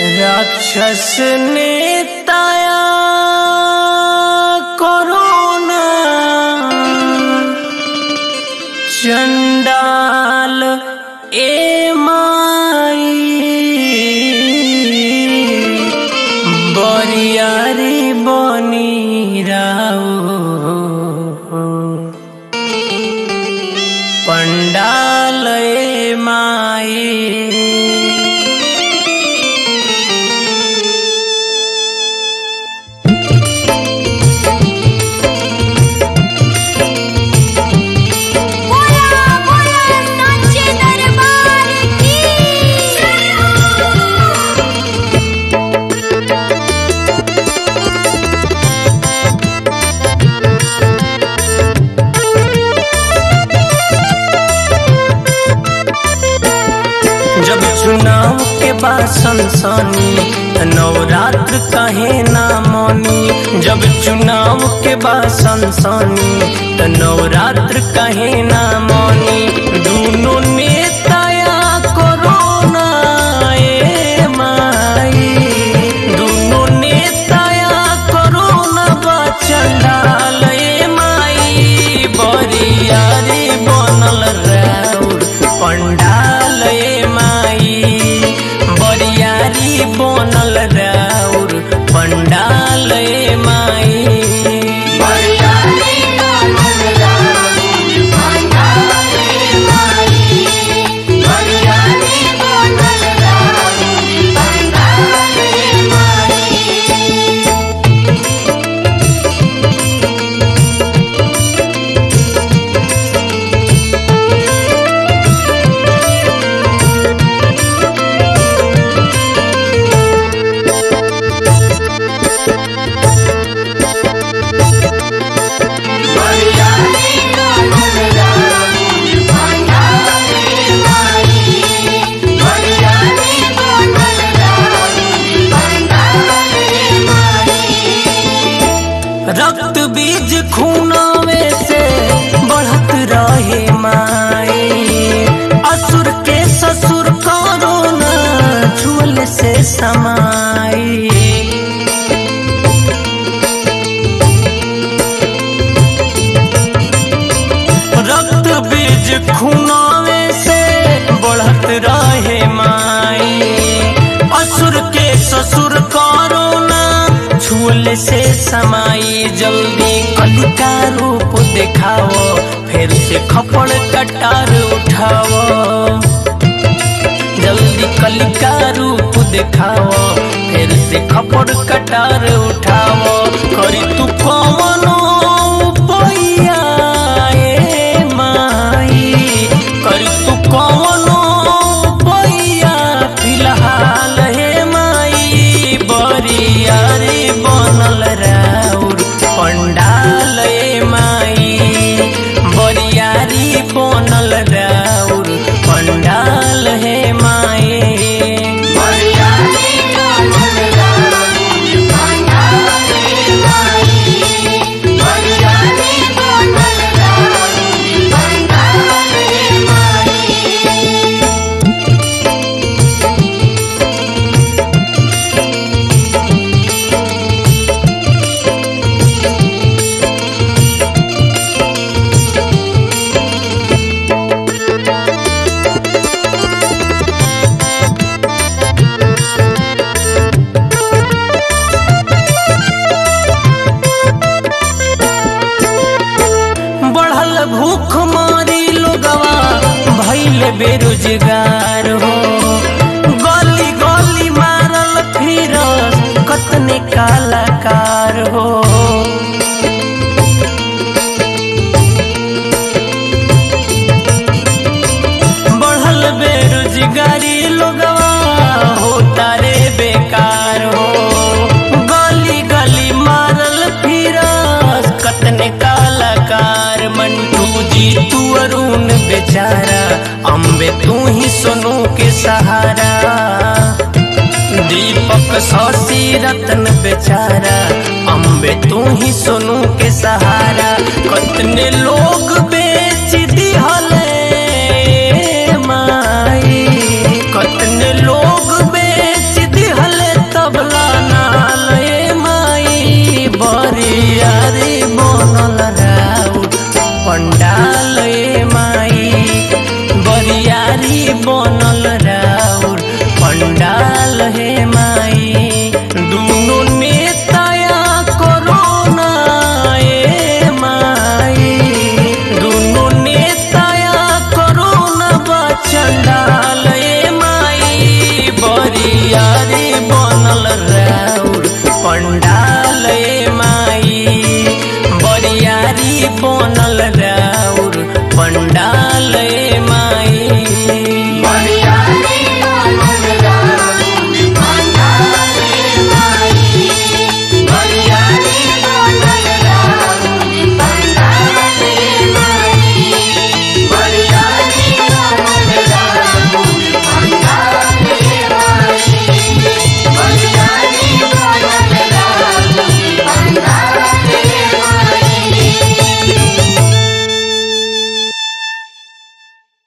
राक्षस नेताया कोरोना चंडाल ए माई बरियारी बनी राओ पंडाल ए माई बोला बोला सांचे दरबार की जब चुनाव के बाद सनसनी त नवरात्र कहे ना मौनी जब चुनाव के बाद सनसनी त नवरात्र कहे ना मौनी दोनों नेताया कोरोना ए माई दोनों नेताया कोरोना बचंडाल ए माई बरियारी बनल राउर पंडाल ए माई बरियारी बनल राउर पंडाल ए माई रक्त बीज खूनावे से बढ़त रहे माई असुर के ससुर कोरोना झूल से समाई रक्त बीज खूनावे से बढ़त रहे माई असुर के ससुर कोरोना छूल से समाई जल्दी कलिका रूप दिखाओ फिर से खपड़ कटार उठाओ जल्दी कलिका रूप दिखाओ फिर से खपड़ कटार उठाओ करी तू कौनो उपाया ए माई करी तू कौनो उपाया फिलहाल हे माई बरियारी बनल राउर पंडाल ए माई बरियारी बनल राउर पंडाल हे माई बढ़ल भूख मारी लोगवा भैल बेरोजगार हो गली गली मारल फिर कतने कलाकार हो बढ़ल बेरोजगारी लोगवा होता रे बेकार हो गली गली मारल फिरस कतने कलाकार मंटू जी तू अरुण बेचारा अम्बे तू ही सोनू के सहारा दीपक शशि रतन बेचारा अम्बे तू ही सोनू के सहारा कतने लोग बे